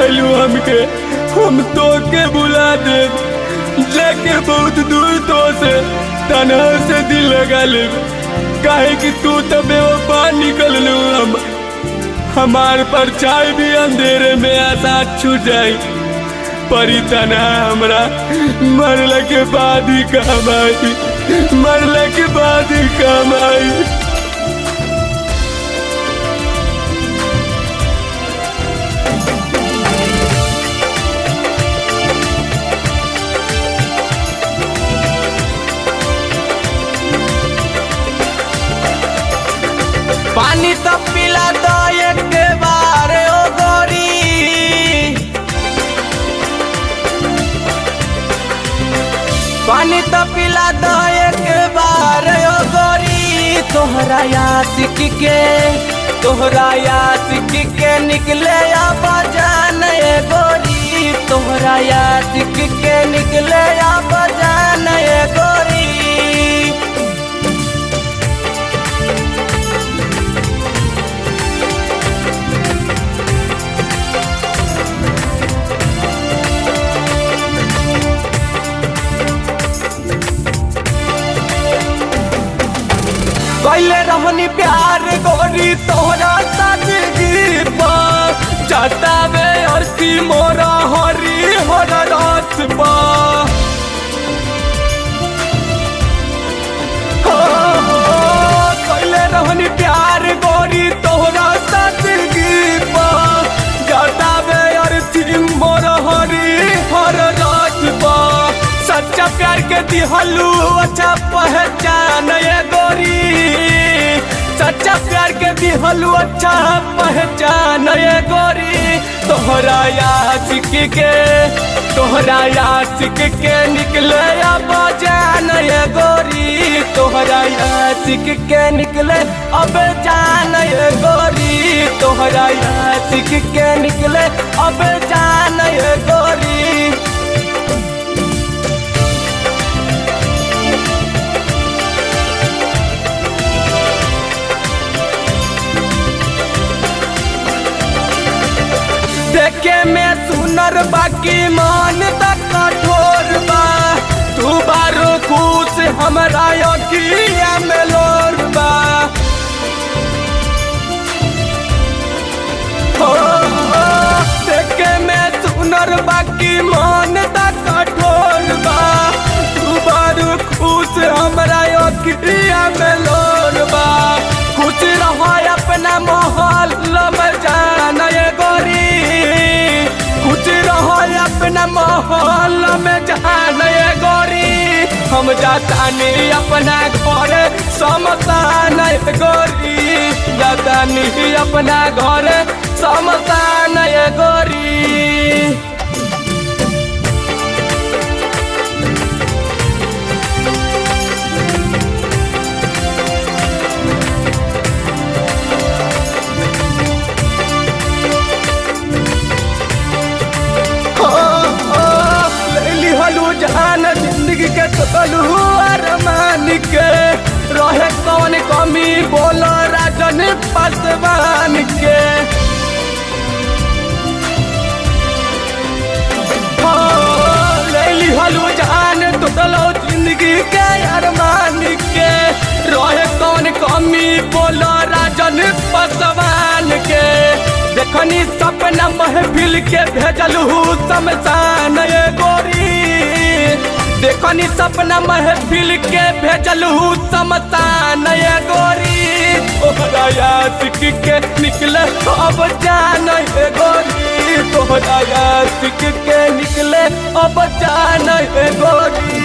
गलू हमके हम तो के बुला दे लेके बहुत दूर तो से तनहा से दिल लगा ले काहे कि तू तो बेवफा निकल लू हम हमार परछाई भी अंधेरे में आसाद छूट जाई परी तनहा हमरा मरला के बाद ही काम आई मरला के बाद ही काम आई पानी तो पिला दो एक बार ओ गोरी पानी तो पिला दो एक बार ओ गोरी तोहरा यासिक के तोहरा यासिक के निकले या बजान ए गोरी तोहरा यासिक के निकले या बजान ए गोरी कैले रहनी प्यार गोरी तोहरा सादगी पा जतावे अर्थी मोरा हरी हर रात पा हो, हो, कैले रहनी प्यार गोरी तोहरा सादगी पा जतावे अर्थी मोरा हरी हर रात पा सच्चा प्यार के दिहलू अच्छा पहचान ये गोरी सच्चा प्यार के दिहलू अच्छा पहचान ये गोरी तोहरा यासिक के तोहरा यासिक के निकले या बजान ये गोरी तोहरा यासिक के निकले अब जान ये गोरी तोहरा यासिक के निकले अब जान ये गोरी देखे में सुनर बाकी मान तक कठोर बा तू बारो खुश हमरा अखिया में लोर बा हो, हो, देखे में सुनर बाकी मान तक कठोर बा तू बारो खुश हमरा अखिया में लोर बा खुश रहो अपना माहौल में जाना ये गोरी खुश रहो अपना माहौल में जाना ये गोरी हम जातानी अपना घर समतान ये गोरी जातानी अपना घर समतान ये गोरी लिहलू जान जिंदगी के तलू अरमान के रहे कौन कमी बोलो राजन पासवान के हो, ले लिहलू जान तलू जिंदगी के अरमान के रहे कौन कमी बोलो राजन पासवान के देखनी सपना महफिल के भेजलू शमशान ये गोरी देखनी सपना महफिल के भेजलू शमशान ये गोरी तोहरा यासिक के निकले अब जान ये गोरी तोहरा यासिक के निकले अब जान ये गोरी